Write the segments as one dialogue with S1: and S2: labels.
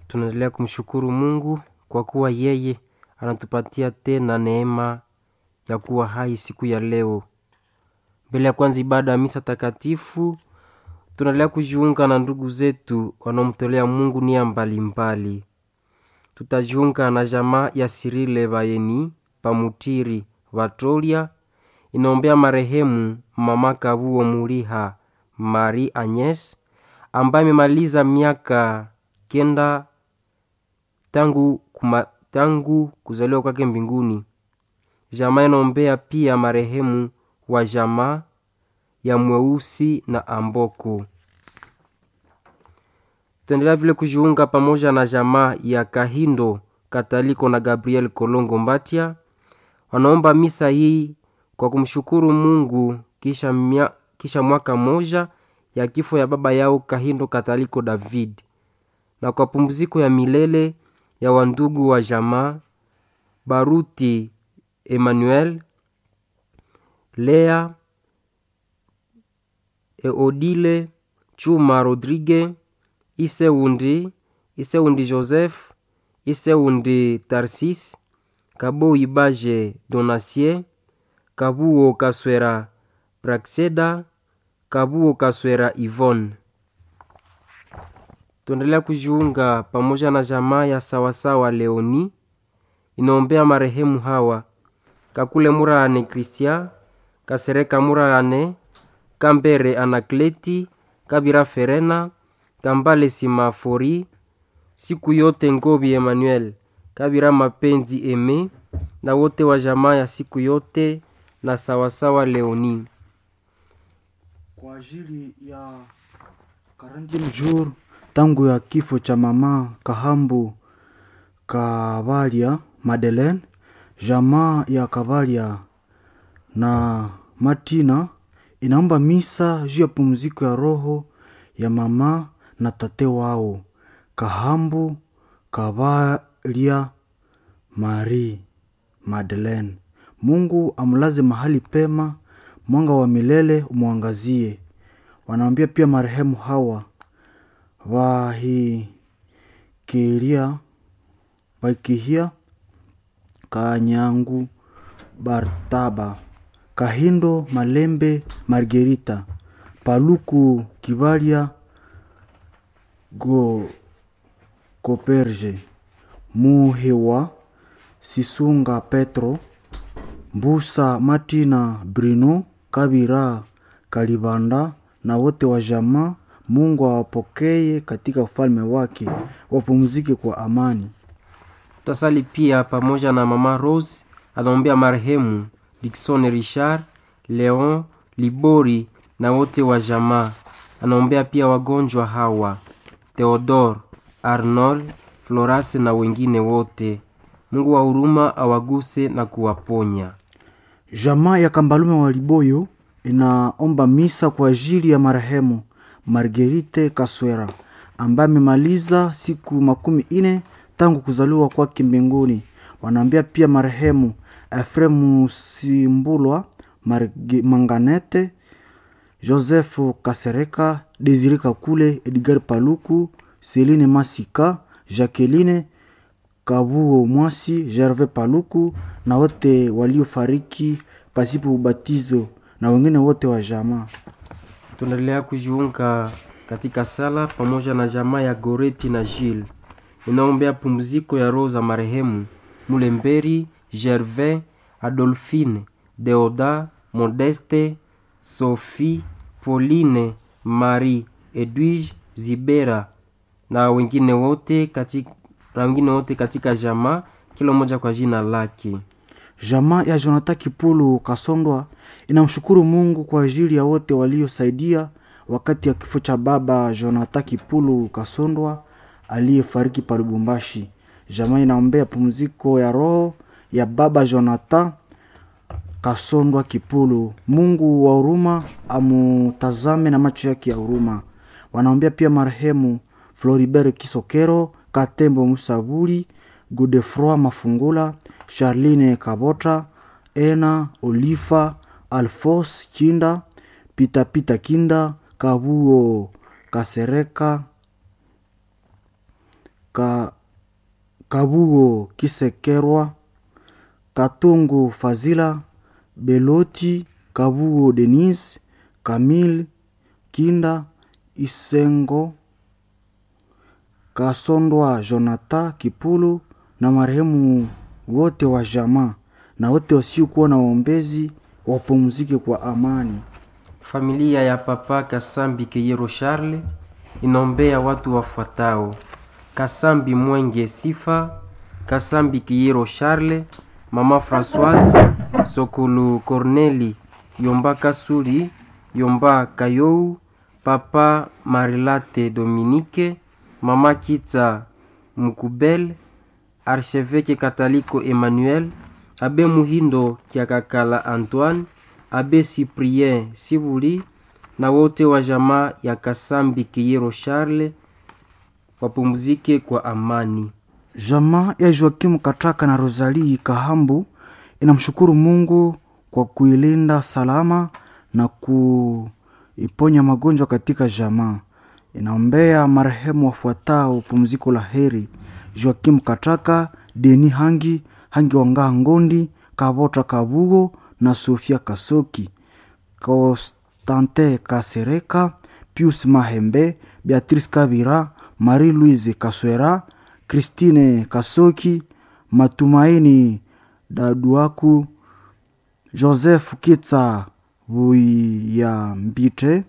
S1: tunaendelea kumshukuru Mungu kwa kuwa yeye anatupatia tena neema ya kuwa hai siku ya leo. Mbele ya kwanza ibada ya misa takatifu, tunaendelea kujiunga na ndugu zetu wanaomtolea Mungu nia mbalimbali. Tutajiunga na jamaa ya Sirile Bayeni Pamutiri Vatolia inaombea marehemu mama Kabuo Muliha Marie Agnes ambaye amemaliza miaka kenda tangu, kuma, tangu kuzaliwa kwake mbinguni. Jamaa inaombea pia marehemu wa jamaa ya Mweusi na Amboko. Tutaendelea vile kujiunga pamoja na jamaa ya Kahindo Kataliko na Gabriel Kolongo Mbatia wanaomba misa hii kwa kumshukuru Mungu kisha, mia, kisha mwaka moja ya kifo ya baba yao Kahindo Kataliko David na kwa pumziko ya milele ya wandugu wa jamaa Baruti Emmanuel, Lea Eodile Chuma Rodrigue, Iseundi Iseundi Joseph, Iseundi Tarsis, Kabo Ibaje Donacie, Kabuo Kaswera Praxeda, Kabuo Kaswera Yvonne. Tuendelea kujiunga pamoja na jamaa ya sawasawa Leoni inaombea marehemu hawa Kakule Murane Kristia, Kasereka Murane, Kambere Anakleti, Kabira Ferena, Kambale Simafori, siku yote Ngobi Emmanuel, Kabira Mapenzi Eme na wote wa jamaa ya siku yote na sawasawa Leoni.
S2: Kwa ajili ya 40 jour tangu ya kifo cha mama Kahambu Kavalia Madeleine, jamaa ya Kavalia na Martina inaomba misa juu ya pumziko ya roho ya mama na tate wao Kahambu Kavalia Marie Madeleine. Mungu amlaze mahali pema, mwanga wa milele umwangazie. Wanaambia pia marehemu hawa wahikiria waikihia Kanyangu Bartaba Kahindo Malembe Margerita Paluku Kivalia Go Koperje Muhewa Sisunga Petro Mbusa Martina Bruno Kabira Kalibanda na wote wa jamaa. Mungu awapokee katika ufalme wake, wapumzike kwa amani.
S1: Tutasali pia pamoja na mama Rose anaombea marehemu Dickson Richard, Leon Libori na wote wa jamaa. Anaombea pia wagonjwa hawa Theodore, Arnold, Florase na wengine wote. Mungu wa huruma awaguse na kuwaponya.
S2: Jamaa ya Kambalume wa Liboyo inaomba misa kwa ajili ya marehemu Margerite Kaswera ambaye amemaliza siku makumi ine tangu kuzaliwa kwake mbinguni. Wanaambia pia marehemu Efremu Simbulwa Marge, Manganete Josefu Kasereka Desire Kakule Edgar Paluku Celine Masika Jacqueline Kabuo Mwasi Gervais Paluku na wote waliofariki pasipo ubatizo na wengine wote wa jamaa.
S1: Tunaendelea kujiunga katika sala pamoja na jamaa ya Goreti na Gilles inaombea pumziko ya roho za marehemu Mulemberi, Gervais, Adolphine, Deoda, Modeste, Sophie, Pauline, Marie, Edwige, Zibera na wengine wote katika, na wengine wote katika jamaa, kila mmoja kwa jina lake.
S2: Jamaa ya Jonathan Kipulu Kasondwa inamshukuru Mungu kwa ajili ya wote waliosaidia wakati ya kifo cha baba Jonathan Kipulu Kasondwa aliyefariki pa Lubumbashi. Jamaa inaombea pumziko ya roho ya baba Jonathan Kasondwa Kipulu. Mungu wa huruma amutazame na macho yake ya huruma. Wanaombea pia marehemu Floribert Kisokero, Katembo Musabuli, Godefroi Mafungula, Charline Kabota, Ena Olifa, Alfos Chinda, Pitapita Kinda, Kabuo Kasereka, ka, kabugo kisekerwa katungu fazila beloti kabugo denis kamil kinda isengo kasondwa jonathan kipulu na marehemu wote wa jamaa na wote wasiokuwa na waombezi wapumzike kwa amani
S1: Familia ya Papa Kasambi Keyero Charles inaombea watu wafuatao: Kasambi Mwenge Sifa, Kasambi Keyero Charles, Mama Françoise Sokulu Corneli, Yomba Kasuli, Yomba Kayou, Papa Marilate Dominique, Mama Kitsa Mukubel, Archevêque Kataliko Emmanuel, Abe Muhindo Kiakakala Antoine, Abe Cyprien Sibuli na wote wa jamaa ya Kasambi Kiyero Charles wapumzike kwa amani.
S2: Jamaa ya Joakimu Katraka na Rosalie Kahambu inamshukuru Mungu kwa kuilinda salama na kuiponya magonjwa katika jamaa. Inaombea marehemu wafuatao pumziko la heri: Joakimu Katraka, Deni Hangi, Hangi Wangaa Ngondi, Kavota Kabugo na Sofia Kasoki, Constantin Kasereka, Pius Mahembe, Beatrice Kabira, Marie Louise Kaswera, Christine Kasoki, Matumaini Daduaku, Joseph Kitsa Buyambite,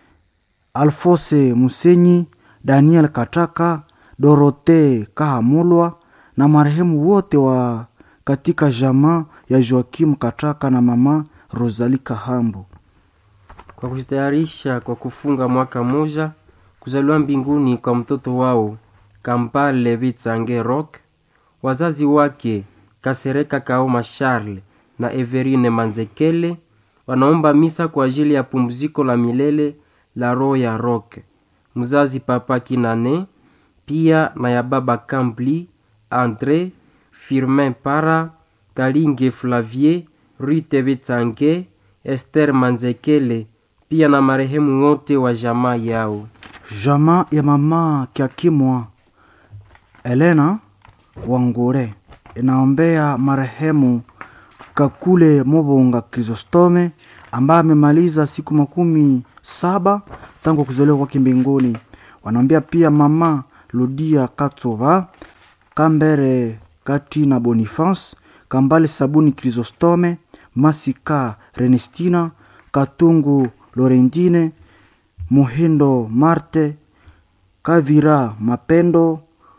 S2: Alfose Musenyi, Daniel Kataka, Dorote Kahamulwa na marehemu wote wa katika jamaa ya Joakim Kataka na mama Rosalie Kahambu.
S1: Kwa kujitayarisha kwa kufunga mwaka moja kuzaliwa mbinguni kwa mtoto wao Kampale Vitsange Rock, wazazi wake Kasereka Kaoma Charles na Everine Manzekele wanaomba misa kwa ajili ya pumziko la milele la roho ya Rock, mzazi Papa Kinane, pia na ya baba Kambli Andre Firmin Para Kalinge Flavier Rute Vitsange Esther Manzekele pia na marehemu wote wa jamaa yao.
S2: Jamaa ya mama Kiakimwa Elena Wangure inaombea marehemu Kakule Mobonga Krisostome ambaye amemaliza siku makumi saba tangu kuzaliwa kwake mbinguni. Wanaombea pia mama Ludia Katsova Kambere Kati na Boniface Kambale Sabuni Krisostome Masika Renestina Katungu Lorentine Muhindo Marte Kavira Mapendo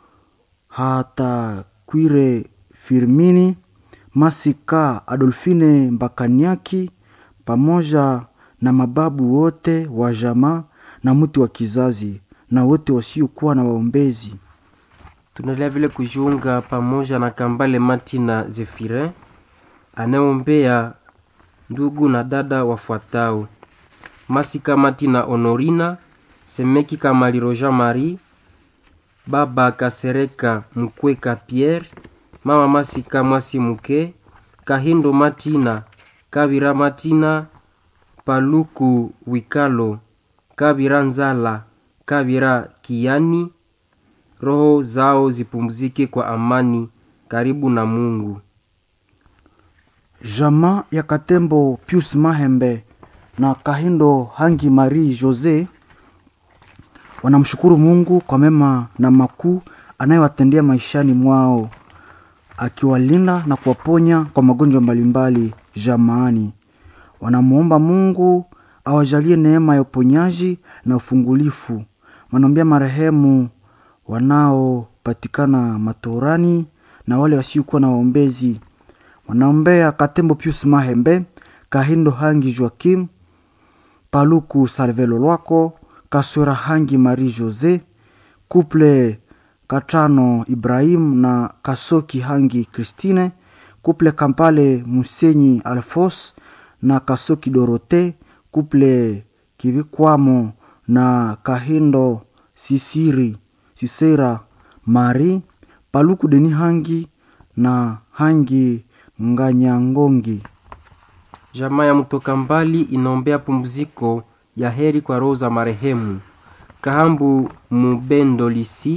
S2: hata Kwire Firmini Masika Adolfine Mbakaniaki pamoja na mababu wote wa jamaa na mti wa kizazi na wote wasiokuwa na waombezi.
S1: Tunaendelea vile kujiunga pamoja na Kambale Martina Zefirin anayeombea ndugu na dada wafuatao: Masika Martina Honorina, Semeki Kamaliro Jean Marie, baba Kasereka Mkweka Pierre, mama Masika Mwasi Muke, Kahindo Martina, Kabira Martina, Paluku Wikalo, Kabira Nzala, Kabira Kiani, roho zao zipumzike kwa amani karibu na Mungu.
S2: Jamaa ya Katembo Pius Mahembe na Kahindo Hangi Marie Jose wanamshukuru Mungu kwa mema na makuu anayewatendea maishani mwao, akiwalinda na kuwaponya kwa magonjwa mbalimbali jamaani. Wanamwomba Mungu awajalie neema ya uponyaji na ufungulifu. Wanaombea marehemu wanaopatikana matorani na wale wasiokuwa na waombezi. Wanaombea Katembo Pius Mahembe, Kahindo Hangi Joakim, Paluku Salvelo Lwako, Kaswera Hangi Marie Jose, Kuple Katano Ibrahim na Kasoki Hangi Christine, Kuple Kampale Musenyi Alfos na Kasoki Dorote, Kuple Kivikwamo na Kahindo Sisiri Sisera Mari, Paluku Deni Hangi na Hangi Nganyangongi.
S1: Jamaa ya mtoka mbali inaombea pumziko ya heri kwa roho za marehemu Kahambu Mubendo Lisi,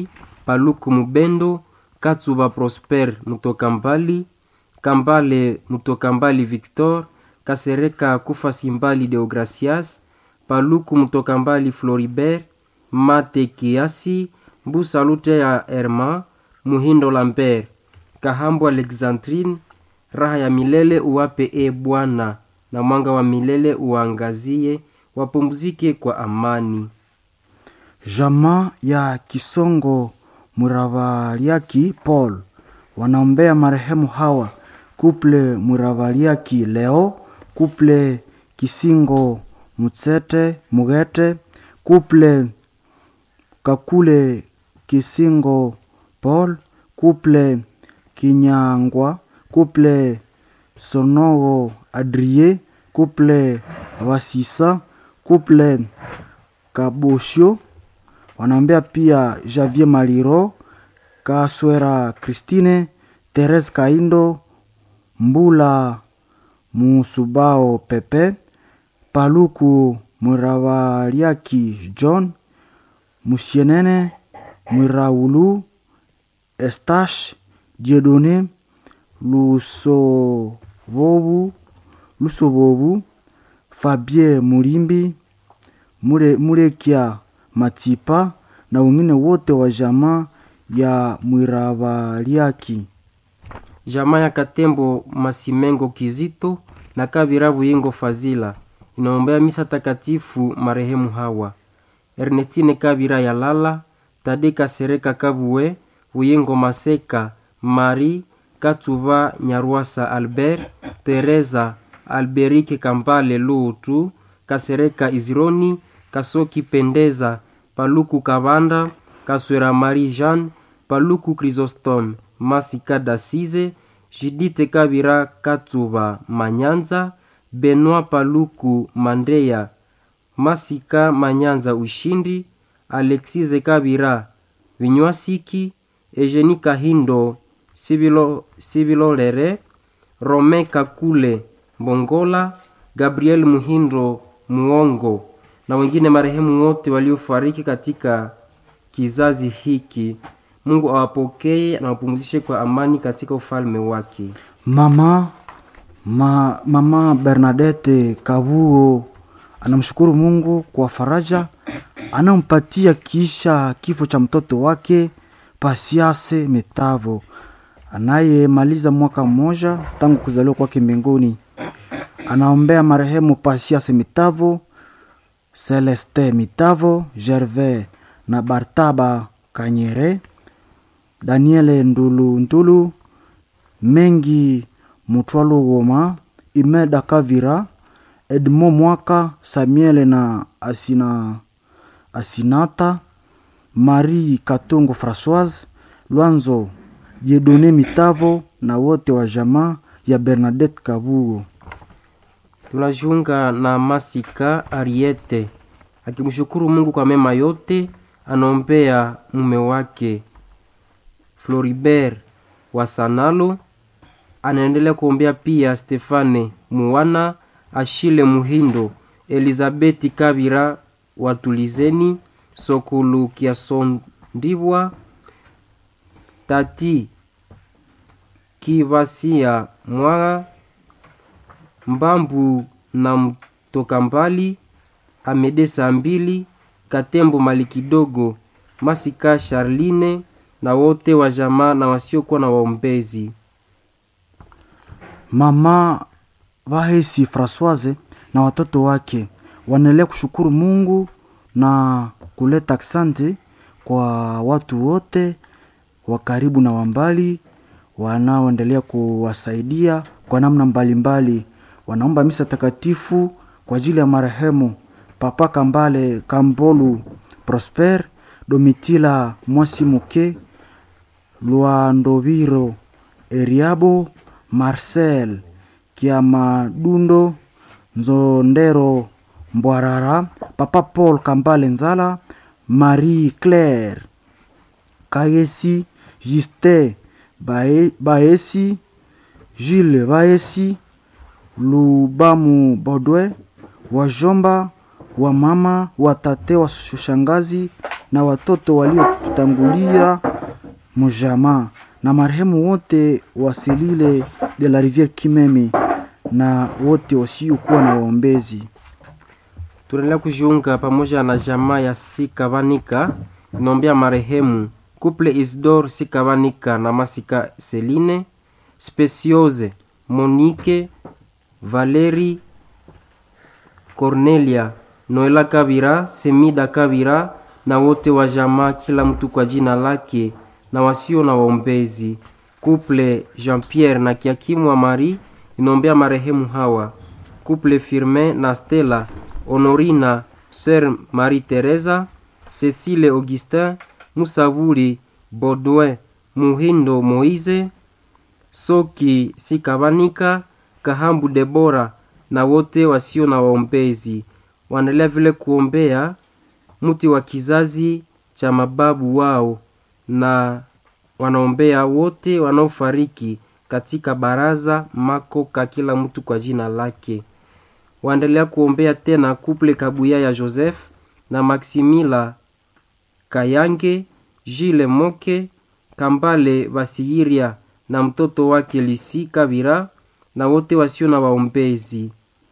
S1: paluku mubendo katsuba prosper mutoka mbali kambale mutoka mbali victor kasereka kufasi mbali deogracias paluku mutoka mbali floribert mate kiasi mbusa lute ya herma muhindo lambert kahambo alexandrine raha ya milele uwape e bwana na mwanga wa milele uangazie wapumzike kwa amani
S2: Jamaa ya Kisongo Muravaliaki Paul wanaombea marehemu hawa kuple Muravaliaki Leo, kuple Kisingo Mutsete Mugete, kuple Kakule Kisingo Paul, kuple Kinyangwa, kuple Sonogo Adrie, kuple Wasisa, kuple Kabosho wanaombea pia Javier Maliro, Kaswera Christine, Therese Kaindo, Mbula Musubao Pepe, Paluku Muravaliaki John, Musienene Mwiraulu, Estache Diedone, Lusovobu, Lusovobu, Fabien Mulimbi, Mure, Murekia Matipa na wengine wote wa jamaa ya Mwiravaliaki.
S1: jamaa ya katembo masimengo kizito na kabira buyingo fazila inaombea misa takatifu marehemu hawa ernestine kabira ya lala tade kasereka kabuwe buyingo maseka mari katsuba nyarwasa albert teresa alberike kambale lutu kasereka izironi kasoki pendeza paluku kabanda kaswera marie jeanne paluku chrysostome masika dasize jidite kabira katsuba manyanza benoit paluku mandeya masika manyanza ushindi alexise kabira vinywasiki ejeni kahindo sibilo, sibilolere rome kakule mbongola gabriel muhindo muongo na wengine marehemu wote waliofariki katika kizazi hiki mungu awapokee na wapumzishe kwa amani katika ufalme wake
S2: Mama ma, mama Bernadette Kabuo anamshukuru Mungu kwa faraja anampatia kisha kifo cha mtoto wake Pasiase Metavo anayemaliza mwaka mmoja tangu kuzaliwa kwake mbinguni. Anaombea marehemu Pasiase Mitavo, Celeste Mitavo, Gervais na Bartaba Kanyere, Daniele Ndulu Ndulu, Mengi Mutwalo Goma, Imeda Kavira, Edmo Mwaka, Samuel na Asina Asinata, Marie Katongo Françoise, Lwanzo Jedone Mitavo na wote wa jamaa ya Bernadette Kabugo.
S1: tunajiunga na masika ariete akimshukuru mungu kwa mema yote anaombea mume wake floribert wasanalo anaendelea kuombea pia stefane muwana ashile muhindo elizabeti kabira watulizeni sokulu kiasondibwa tati kivasia mwaga mbambu na mtoka mbali amede saa mbili katembo mali kidogo masika charline na wote wa jamaa na wasiokuwa na waombezi
S2: Mama Vahesi Francoise na watoto wake wanaendelea kushukuru Mungu na kuleta asante kwa watu wote wa karibu na wa mbali wanaoendelea kuwasaidia kwa namna mbalimbali mbali. Wanaomba misa takatifu kwa ajili ya marehemu Papa Kambale Kambolu Prosper, Domitila Mwasimuke, Lwandoviro Eriabo, Marcel Kiamadundo, Nzondero Mbwarara, Papa Paul Kambale Nzala, Marie Claire Kayesi, Justin Bae- Baesi, Jules Baesi, Lubamu Bodwe, wajomba, wamama, watate, washangazi na watoto waliotutangulia Mujama na marehemu wote wa Selile de la Riviere Kimeme na wote wasiokuwa na waombezi.
S1: tunaendelea kujiunga pamoja na jamaa ya Sikavanika inaombea marehemu Couple Isidore Sikavanika na Masika Celine, Speciose Monique, Valeri Cornelia, Noela Kabira, Semida Kabira na wote wa jamaa, kila mtu kwa jina lake na wasio na waombezi. Couple Jean-Pierre na Kiakimu wa Marie inaombea marehemu hawa Couple Firmin na Stella, Honorina, Sœur Marie Teresa, Cecile Augustin, Musavuli, Baudouin, Muhindo Moise, Soki Sikavanika, Kahambu Debora na wote wasio na waombezi. Wanaendelea vile kuombea mti wa kizazi cha mababu wao na wanaombea wote wanaofariki katika baraza makoka, kila mtu kwa jina lake. Waendelea kuombea tena kuple Kabuya ya Joseph na Maximila Kayange, Jile Moke, Kambale Basiyiria na mtoto wake Lisi Kabira na wote wasio na waombezi.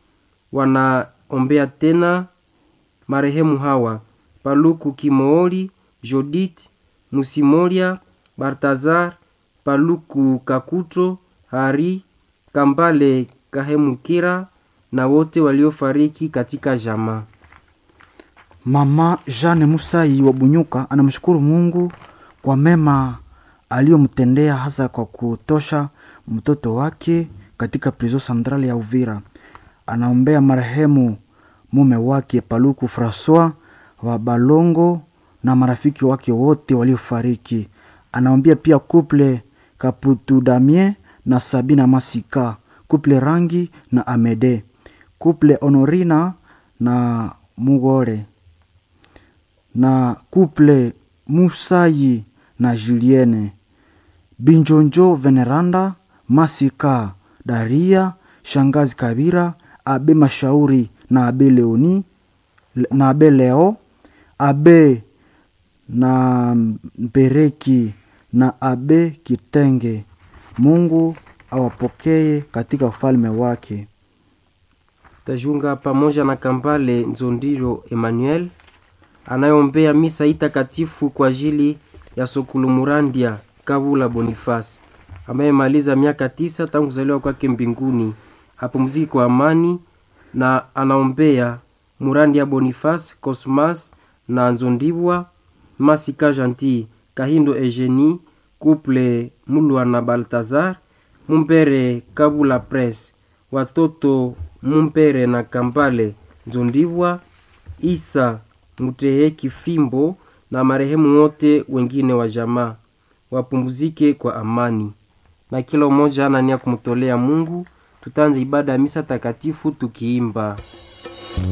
S1: Wanaombea tena marehemu hawa Paluku Kimooli, Jodit Musimoria, Bartazar, Paluku Kakuto, Hari Kambale Kahemukira na wote waliofariki katika jamaa.
S2: Mama Jeanne Musai wa Bunyuka anamshukuru Mungu kwa mema aliyomtendea hasa kwa kutosha mtoto wake katika prizo centrale ya Uvira. Anaombea marehemu mume wake Paluku Francois wa Balongo na marafiki wake wote waliofariki. Anaombea pia kuple Kaputu Damien na Sabina Masika, kuple Rangi na Amede, kuple Honorina na Mugore na kuple Musayi na Julienne, Binjonjo Veneranda, Masika Daria, Shangazi Kabira, Abe Mashauri na Abe Leoni na Abe Leo, Abe na Mpereki na Abe Kitenge. Mungu awapokee katika ufalme wake.
S1: Tajiunga pamoja na Kambale Nzondiro Emmanuel anayeombea misa hii takatifu kwa ajili ya Sokulu Murandia Kavula Boniface ameyemaliza miaka tisa tangu kuzaliwa kwake mbinguni, apumziki kwa amani, na anaombea Murandia Boniface Cosmas na Nzondibwa Masika Gentil Kahindo Eugenie Couple Mulwa na Baltazar Mumpere Kabula Prince watoto Mumpere na Kambale Nzondibwa Isa Muteheki Fimbo na marehemu wote wengine wa jamaa wapumzike kwa amani, na kila mmoja ana nia kumtolea Mungu. Tutaanza ibada ya misa takatifu tukiimba